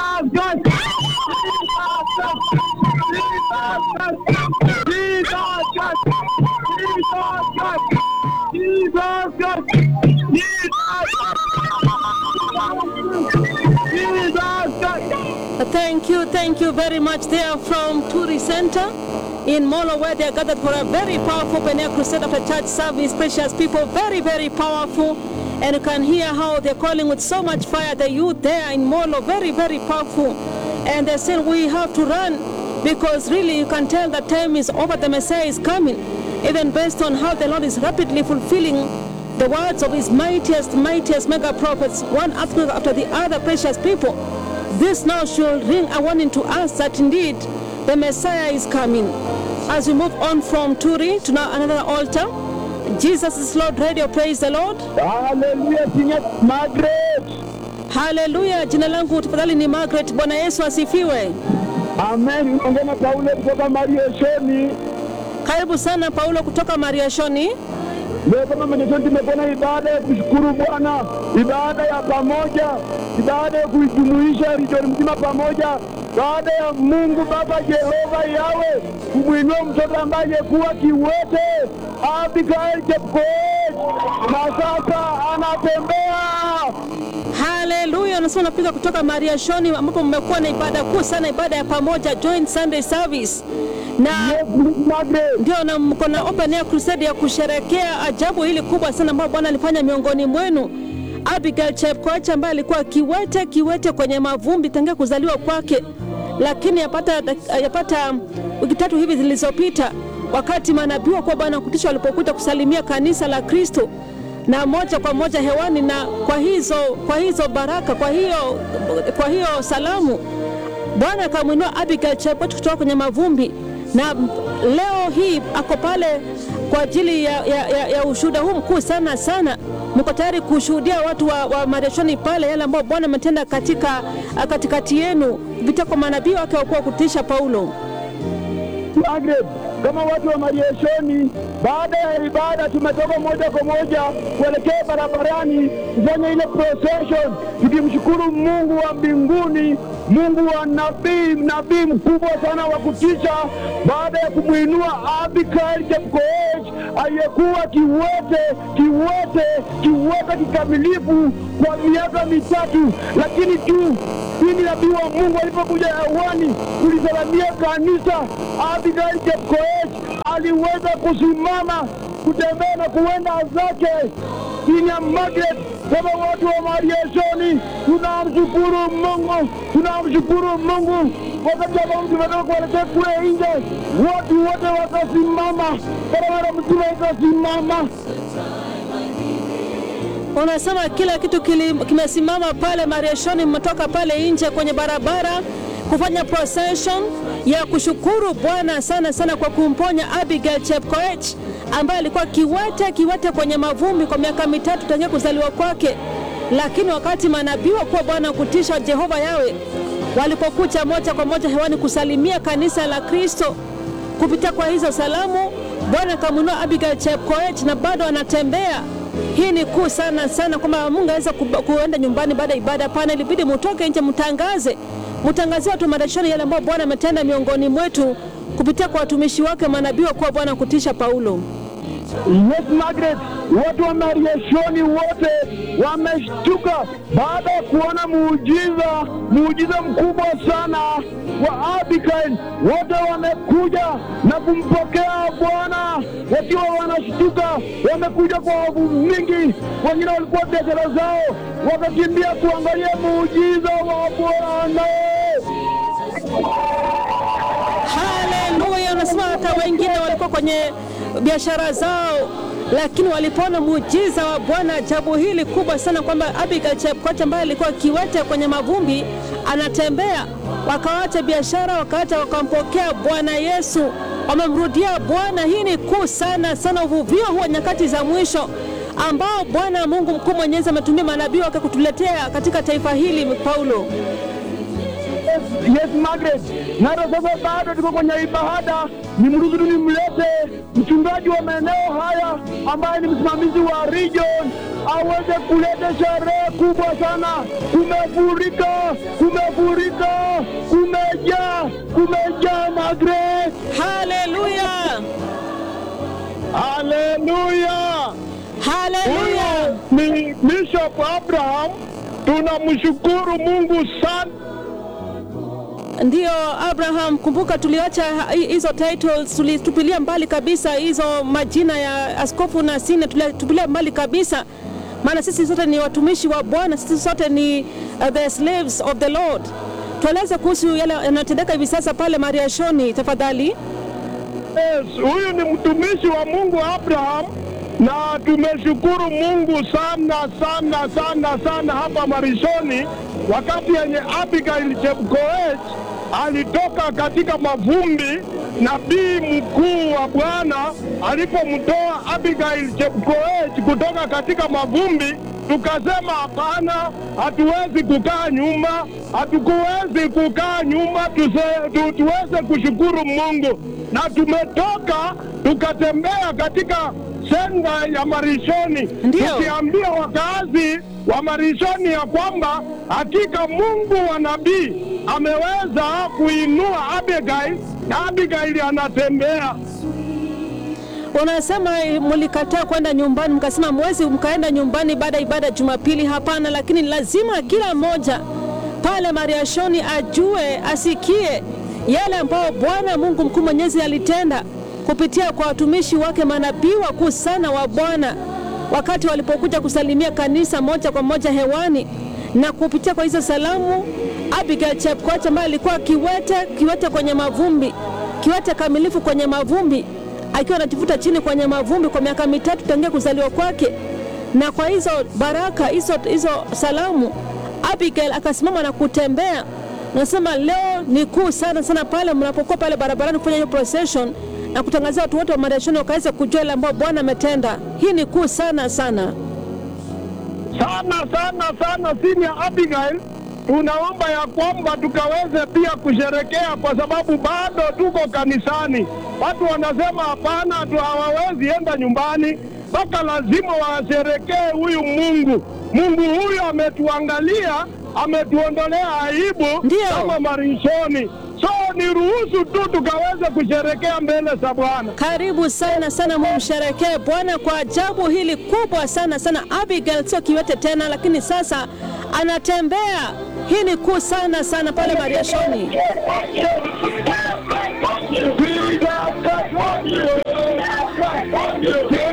Thank you, thank you very much. They are from Turi Center in Molo, where they are gathered for a very powerful Penia Crusade after church service. Precious people, very, very powerful. And you can hear how they're calling with so much fire. The youth there in Molo, very, very powerful. And they said we have to run because really you can tell that time is over. The Messiah is coming. Even based on how the Lord is rapidly fulfilling the words of his mightiest, mightiest mega prophets, one after after the other, precious people. This now should ring a warning to us that indeed the Messiah is coming. As we move on from Turi to now another altar, Jesus is Lord Radio, praise the Lord. Haleluya, Sinya Margaret. Haleluya, jina langu tafadhali ni Margaret. Bwana Yesu asifiwe. Amen. Unaongea na Paulo kutoka Marieshoni. Karibu sana Paulo kutoka Mariashoni. Leo kama Marieshoni tumekuwa na ibada ya kushukuru Bwana, ibada ya pamoja, ibada ya kuijumuisha region mzima pamoja, baada ya Mungu Baba Jehova Yawe kumwinua mtoto ambaye aliyekuwa kiwete Abigail Chepkoech na sasa anatembea. Haleluya, nasema napiga kutoka Mariashoni ambapo mmekuwa na ibada kuu sana, ibada ya pamoja, joint Sunday service na Yes, Margaret. ndio na mko na open air crusade ya kusherekea ajabu hili kubwa sana ambayo Bwana alifanya miongoni mwenu. Abigail Chepkoech ambaye alikuwa kiwete kiwete kwenye mavumbi tangia kuzaliwa kwake, lakini yapata yapata wiki tatu hivi zilizopita, wakati manabii kwa Bwana kutisha walipokuja kusalimia kanisa la Kristo na moja kwa moja hewani, na kwa hizo kwa hizo baraka, kwa hiyo kwa hiyo salamu Bwana akamwinua Abigail Chepkoech kutoka kwenye mavumbi, na leo hii ako pale kwa ajili ya, ya, ya, ya ushuhuda huu mkuu sana sana. Mko tayari kushuhudia watu wa, wa Mariashoni pale yale ambayo Bwana ametenda katika katikati yenu kupitia kwa manabii wake wakuwa kutisha Paulo. Margaret, kama watu wa Marieshoni, baada ya ibada tumetoka moja kwa moja kuelekea barabarani kufanya ile procession, tukimshukuru Mungu wa mbinguni, Mungu wa nabii, nabii mkubwa sana wa kutisha, baada ya kumwinua Abigail Chepkoech aliyekuwa kiwete, kiwete, kiwete kikamilifu kwa miaka mitatu, lakini tu pindi nabii wa Mungu alipokuja hewani kulisalamia kanisa, Abigail Chepkoech aliweza kusimama, kutembea na kuenda zake chini ya Margaret. Kama watu wa Marieshoni, tunamshukuru Mungu, tunamshukuru Mungu. Wakati ambao tumetoka kuelekea kule nje, watu wote wakasimama, barabara mzima ikasimama. Unasema kila kitu kili, kimesimama pale Mariashoni, mmetoka pale nje kwenye barabara kufanya procession ya kushukuru Bwana sana sana kwa kumponya Abigail Chepkoech ambaye alikuwa kiwete kiwete kwenye mavumbi kwa miaka mitatu tangia kuzaliwa kwake, lakini wakati manabii wa Bwana kutisha Jehova Yawe walipokuja moja kwa moja hewani kusalimia kanisa la Kristo kupitia kwa hizo salamu, Bwana akamwinua Abigail Chepkoech na bado anatembea. Hii ni kuu sana sana, kwamba Mungu aweza kuenda nyumbani baada ya ibada. Pana ilibidi mutoke nje, mtangaze, mtangazie watu Mariashoni yale ambayo Bwana ametenda miongoni mwetu kupitia kwa watumishi wake manabii wa kuwa Bwana kutisha Paulo. Yes, Margaret, watu wa Mariashoni wote wameshtuka baada ya kuona muujiza, muujiza mkubwa sana wa Abigail. Wote wamekuja na kumpokea Bwana wakiwa wanashtuka, wamekuja kwa hofu mingi. Wengine walikuwa biashara zao, wakakimbia kuangalia muujiza wa Bwana. Haleluya! Unasema hata wengine walikuwa kwenye biashara zao, lakini walipoona muujiza wa Bwana, ajabu hili kubwa sana, kwamba Abigail Chepkoech ambaye alikuwa kiwete kwenye mavumbi anatembea, wakaacha biashara, wakaacha, wakampokea Bwana Yesu, wamemrudia Bwana. Hii ni kuu sana sana, uvuvio huwa nyakati za mwisho ambao Bwana Mungu mkuu mwenyezi ametumia manabii wake kutuletea katika taifa hili. Paulo Yes, Margaret. Na hata sasa bado tuko kwenye ibada, ni mruhusu nimlete mchungaji wa maeneo haya ambaye ni msimamizi wa region aweze kuleta sherehe kubwa sana. Kumefurika, kumefurika Abraham. Tunamshukuru Mungu sana. Ndiyo Abraham, kumbuka tuliacha hi- hizo titles, tulitupilia mbali kabisa hizo majina ya askofu na sine, tulitupilia mbali kabisa, maana sisi sote ni watumishi wa Bwana, sisi sote ni uh, the slaves of the Lord. Tueleze kuhusu yale yanayotendeka hivi sasa pale Mariashoni tafadhali. Yes, huyu ni mtumishi wa Mungu Abraham, na tumeshukuru Mungu sana sana sana sana hapa Marishoni, wakati yenye Abigail Chepkoech alitoka katika mavumbi, nabii mkuu wa Bwana alipomtoa Abigail Chepkoech kutoka katika mavumbi, tukasema hapana, hatuwezi kukaa nyuma, hatukuwezi kukaa nyuma, tuse, tu, tuweze kushukuru Mungu na tumetoka tukatembea katika senda ya Marishoni Ndio. tukiambia wakazi wa Marishoni ya kwamba hakika Mungu wa nabii ameweza kuinua Abigail na Abigail anatembea. Unasema mlikataa kwenda nyumbani, mkasema mwezi mkaenda nyumbani baada ya ibada ya Jumapili. Hapana, lakini lazima kila mmoja pale Mariashoni ajue, asikie yale ambayo Bwana Mungu mkuu mwenyezi alitenda kupitia kwa watumishi wake manabii wakuu sana wa Bwana wakati walipokuja kusalimia kanisa moja kwa moja hewani, na kupitia kwa hizo salamu Abigail Chepkoech ambaye alikuwa kiwete, kiwete kwenye mavumbi, kiwete kamilifu kwenye mavumbi akiwa anajivuta chini kwenye mavumbi kwa miaka mitatu tangia kuzaliwa kwake. Na kwa hizo baraka hizo, hizo salamu Abigail akasimama na kutembea. Nasema leo ni kuu sana sana pale mnapokuwa pale barabarani kufanya hiyo procession na kutangazia watu wote wa Mariashoni wakaweza kujua ile ambayo Bwana ametenda. Hii ni kuu sana sana. sana sana sana chini ya Abigail. Tunaomba ya kwamba tukaweze pia kusherekea, kwa sababu bado tuko kanisani. Watu wanasema hapana, tu hawawezi enda nyumbani, mpaka lazima washerekee huyu Mungu. Mungu huyu ametuangalia, ametuondolea aibu Ndio. kama Marishoni. So ni ruhusu tu tukaweze kusherekea mbele za Bwana. Karibu sana sana, mumsherekee Bwana kwa ajabu hili kubwa sana sana. Abigail sio kiwete tena, lakini sasa anatembea. Hii ni kuu sana sana pale Mariashoni. Jesus,